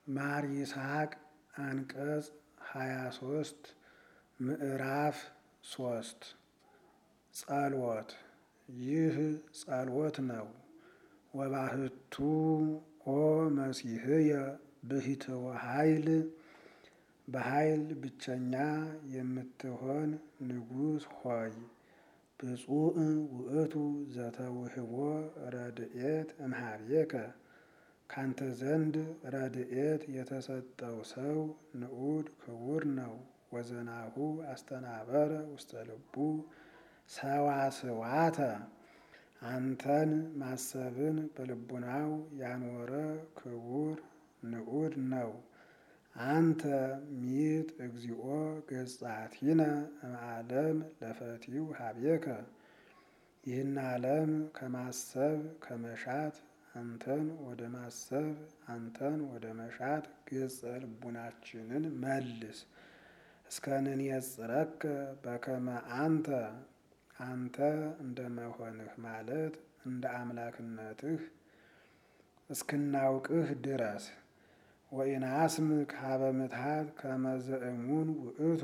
ማር ይስሐቅ አንቀጽ ሃያ ሶስት ምዕራፍ ሶስት ጸልወት ይህ ጸልወት ነው። ወባህቱ ኦ መሲህየ ብሂትወ ኃይል በኃይል ብቸኛ የምትሆን ንጉሥ ሆይ ብፁዕ ውእቱ ዘተውህቦ ረድኤት እምኀቤከ ካንተ ዘንድ ረድኤት የተሰጠው ሰው ንዑድ ክቡር ነው። ወዘናሁ አስተናበረ ውስተ ልቡ ሰዋስዋተ አንተን ማሰብን በልቡናው ያኖረ ክቡር ንዑድ ነው። አንተ ሚጥ እግዚኦ ገጻቲነ እምዓለም ለፈቲው ኀቤከ ይህን ዓለም ከማሰብ ከመሻት አንተን ወደ ማሰብ አንተን ወደ መሻት ገጸ ልቡናችንን መልስ። እስከ ንንየጽረከ በከመ አንተ አንተ እንደ መሆንህ ማለት እንደ አምላክነትህ እስክናውቅህ ድረስ ወኢናስምክ ሀበ ምትሃት ከመ ዘእሙን ውእቱ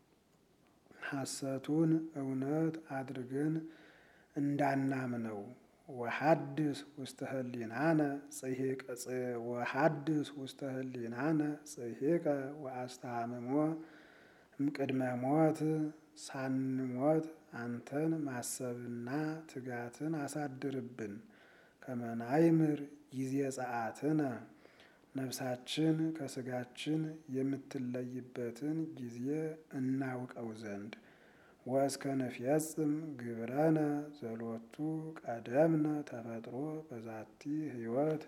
ሐሰቱን እውነት አድርገን እንዳናምነው ወሐድስ ውስተ ህሊናነ ጽሒቀ ወሐድስ ውስተ ህሊናነ ጽሒቀ ወአስተሃምሞ እምቅድመ ሞት ሳንሞት አንተን ማሰብና ትጋትን አሳድርብን። ከመ ናይምር ጊዜ ጸአትነ ነፍሳችን ከስጋችን የምትለይበትን ጊዜ እናውቀው ዘንድ ወእስከ ንፈጽም ግብረነ ዘሎቱ ቀደምነ ተፈጥሮ በዛቲ ሕይወት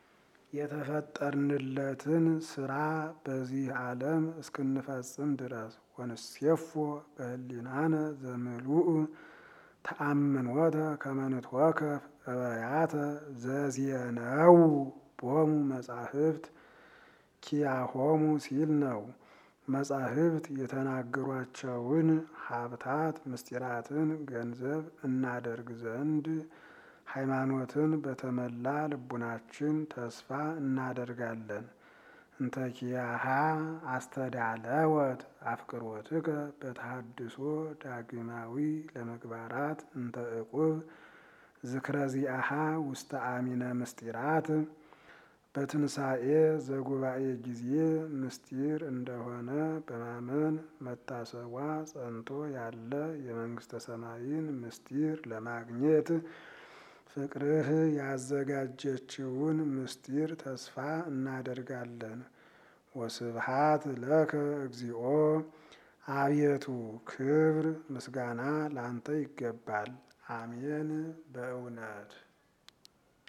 የተፈጠርንለትን ስራ በዚህ ዓለም እስክንፈጽም ድረስ ወንሴፎ በህሊናነ ዘምሉእ ተአምኖተ ከመ ንትወከፍ እበያተ ዘዜነው ቦሙ መጻሕፍት ኪያሆሙ ሲል ነው። መጻሕፍት የተናገሯቸውን ሀብታት ምስጢራትን ገንዘብ እናደርግ ዘንድ ሃይማኖትን በተመላ ልቡናችን ተስፋ እናደርጋለን። እንተ ኪያሃ አስተዳለወት አፍቅሮትከ በተሃድሶ ዳግማዊ ለመግባራት እንተ ዕቁብ ዝክረ ዚአሃ ውስተ አሚነ ምስጢራት በትንሣኤ ዘጉባኤ ጊዜ ምስጢር እንደሆነ በማመን መታሰቧ ጸንቶ ያለ የመንግሥተ ሰማይን ምስጢር ለማግኘት ፍቅርህ ያዘጋጀችውን ምስጢር ተስፋ እናደርጋለን። ወስብሃት ለከ እግዚኦ አቤቱ ክብር ምስጋና ላንተ ይገባል። አሜን በእውነት